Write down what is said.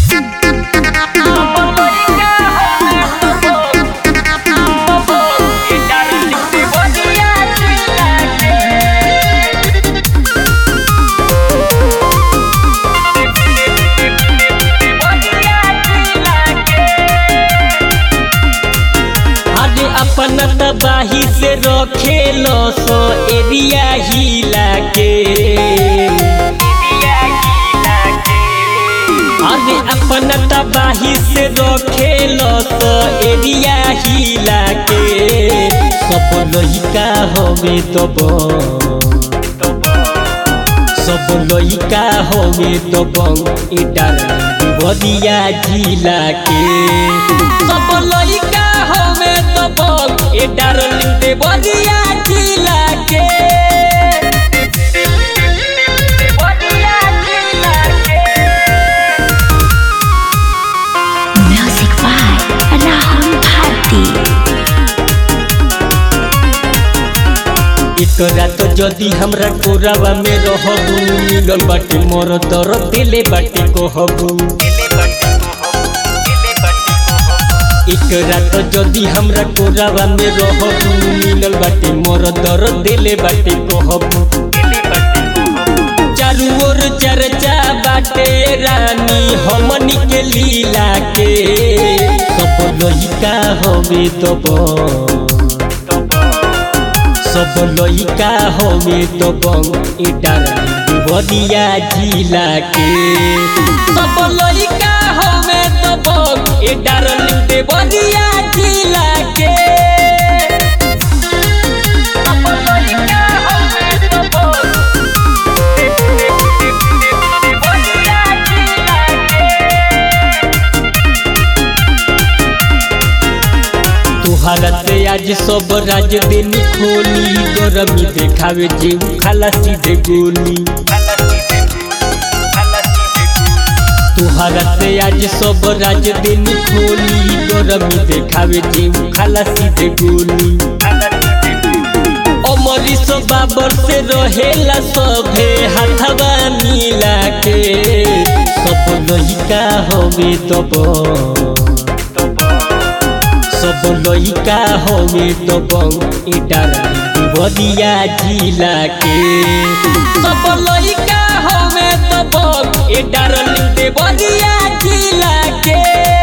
अरे अपन तबाही से रखेलो सो एरिया हिला के अरे अपन तबाही से रखेलो सो एरिया हिला के सब लइका हवे तब सब लइका हवे तब इटा बदिया जिला के सब लइका हवे तब ए डार्लिंग दे बदिया जिला के Music by Rahul Bharti. एकरा तो जदी हमरा कोरावा में रहबू मिलल बाटे मोर दर दिले बाटे कहबू एकरा तो जदी हमरा कोरावा में रहबू मिलल बाटे मोर दर दिले बाटे कहबू चारू ओर चर्चा बाटे रानी हमनी के लीला के सब लइका हवे तब सब लइका हवे तब इटा बदिया जिला के सब लइका हवे तब ए डार्लिंग दे बदिया जिला के तुहरा से आज सब राज दिन खोली गरमी देखावे जीव खाला सीधे गोली तुहरा से आज सब राज दिन खोली गरमी देखावे जीव खाला सीधे गोली अमरीश बाबर से रहेला सभे हाथवा मिला के सब लइका हवे तब सब लइका हवे तब इटा बदिया जिला के सब लइका हवे तब ए डार्लिंग दे बदिया जिला के